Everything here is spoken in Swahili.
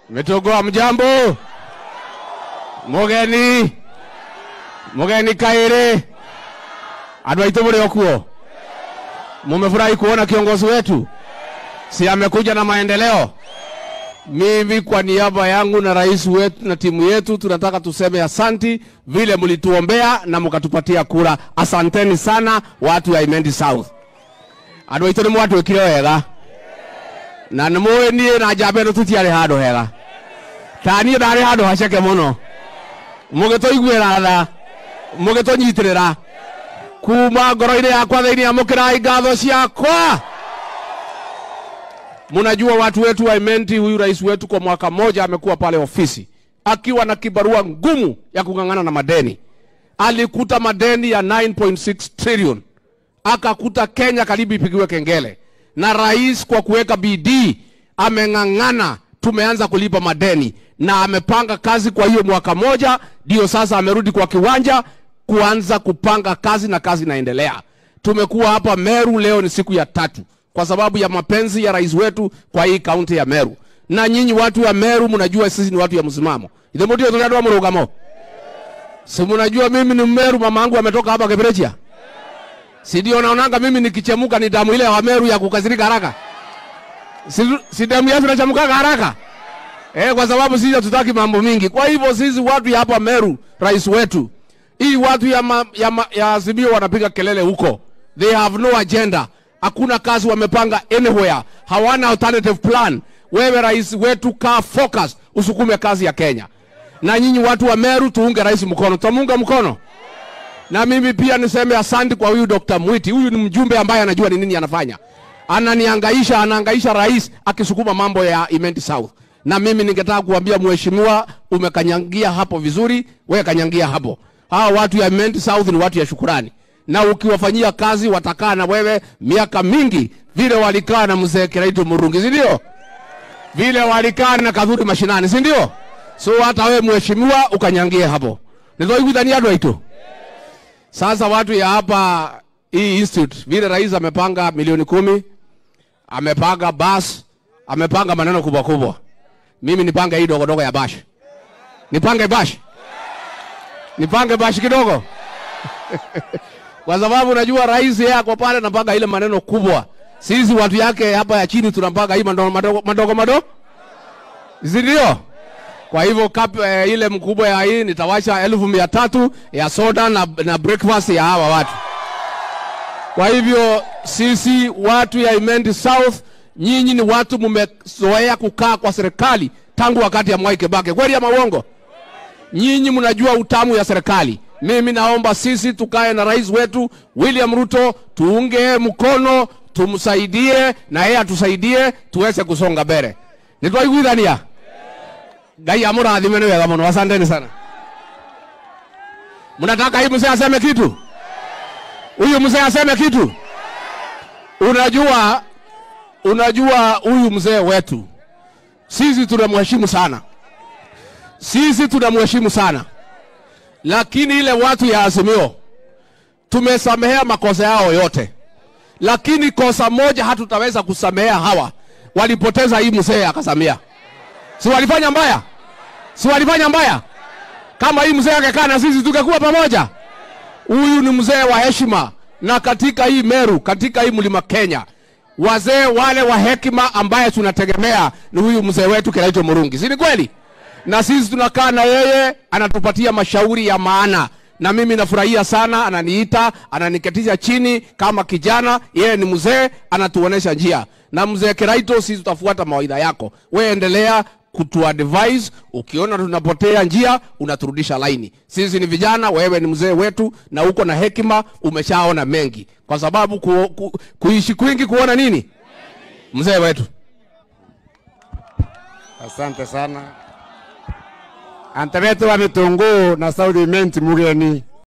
Metogoa mjambo, mugeni mugeni Kaire, andũ aitũ mũrĩ o kuo, mumefurahi kuona kiongozi wetu, si amekuja na maendeleo. Mimi kwa niaba yangu na rais wetu na timu yetu tunataka tuseme asanti vile mlituombea na mkatupatia kura. Asanteni sana watu ya Imendi South. Andũ aitũ nĩ mwatwĩkire wega na nĩ mũĩ niĩ na njamba ĩno tũtiarĩ handũ hega ta niĩ ndarĩ handũ haceke mũno mũgĩtũiguĩra tha mũgĩtũnyitĩrĩra kuma ngoro-inĩ yakwa thĩinĩ amũkĩrai ngatho ciakwa mnajua watu wetu wa Imenti, huyu rais wetu kwa mwaka mmoja amekuwa pale ofisi akiwa na kibarua ngumu ya kung'ang'ana na madeni. Alikuta madeni ya 9.6 trillion, akakuta Kenya karibu ipigiwe kengele, na rais kwa kuweka bidii ameng'ang'ana, tumeanza kulipa madeni na amepanga kazi. Kwa hiyo mwaka moja ndio sasa amerudi kwa kiwanja kuanza kupanga kazi na kazi inaendelea. Tumekuwa hapa Meru, leo ni siku ya tatu kwa sababu ya mapenzi ya rais wetu kwa hii kaunti ya Meru. Na nyinyi watu wa Meru mnajua sisi ni watu ya msimamo. Ile mtu tunadwa wa mrugamo. Si mnajua mimi ni Meru, mama yangu ametoka hapa Kebrechia. Si ndio naonanga mimi nikichemuka ni damu ile ya Meru ya kukasirika haraka. Si, si damu yetu inachemuka haraka. Eh, kwa sababu sisi hatutaki mambo mingi. Kwa hivyo sisi watu ya hapa Meru, rais wetu, hii watu ya ma, ya, ma, ya Azimio wanapiga kelele huko. They have no agenda hakuna kazi wamepanga anywhere, hawana alternative plan. Wewe rais wetu, kaa focus, usukume kazi ya Kenya. Na nyinyi watu wa Meru, tuunge rais mkono, tutamuunga mkono. Na mimi pia niseme asante kwa huyu Dr. Mwiti. Huyu ni mjumbe ambaye anajua ni nini anafanya, ananiangaisha, anaangaisha rais akisukuma mambo ya Imenti South. Na mimi ningetaka kuambia mheshimiwa, umekanyangia hapo vizuri, wewe kanyangia hapo. Hawa watu ya Imenti South ni watu ya shukurani na ukiwafanyia kazi watakaa na wewe miaka mingi, vile walikaa na mzee Kiraitu Murungi, si ndio? Vile walikaa na Kadhuri mashinani, si ndio? So hata wewe mheshimiwa ukanyangie hapo, nithoiguithania andũ aitũ. Sasa watu ya hapa hii institute, vile rais amepanga milioni kumi, amepanga bus, amepanga maneno kubwa kubwa. Mimi nipange hii dogodogo ya bash, nipange bash, nipange bash kidogo kwa sababu najua rais yeye ako pale anapaga ile maneno kubwa. Sisi watu yake hapa ya chini tunapaga hii madogo madogo madogo madogo, si ndio? Kwa hivyo kap, eh, ile mkubwa ya hii nitawasha elfu mia tatu ya soda na, na breakfast ya hawa watu. Kwa hivyo sisi watu ya Imenti South, nyinyi ni watu mmezoea kukaa kwa serikali tangu wakati ya Mwai Kibaki, kweli ama uongo? Nyinyi mnajua utamu ya serikali. Mimi naomba sisi tukae na rais wetu William Ruto, tuunge mkono, tumsaidie na yeye atusaidie tuweze kusonga mbele. Nitwaiguithania Ngai amurathime ni wega muno. Asanteni sana. Mnataka hii mzee aseme kitu? Huyu mzee aseme kitu? Unajua, unajua huyu mzee wetu sisi tunamheshimu sana, sisi tunamheshimu sana lakini ile watu ya Azimio tumesamehea makosa yao yote, lakini kosa moja hatutaweza kusamehea hawa. Walipoteza hii mzee akasamia, si walifanya mbaya? Si walifanya mbaya? Kama hii mzee angekaa na sisi tungekuwa pamoja. Huyu ni mzee wa heshima, na katika hii Meru, katika hii mlima Kenya, wazee wale wa hekima ambaye tunategemea ni huyu mzee wetu Kiraitu Murungi, si ni kweli? na sisi tunakaa na yeye, anatupatia mashauri ya maana, na mimi nafurahia sana. Ananiita, ananiketisha chini kama kijana, yeye ni mzee, anatuonesha njia. Na mzee Kiraito, sisi tutafuata mawaidha yako, we endelea kutuadvise. Ukiona tunapotea njia, unaturudisha laini. Sisi ni vijana, wewe ni mzee wetu, na uko na hekima, umeshaona mengi, kwa sababu ku, ku, kuishi kwingi kuona nini, mzee wetu. Asante sana ante betu wa Mitungu na South Imenti mugeni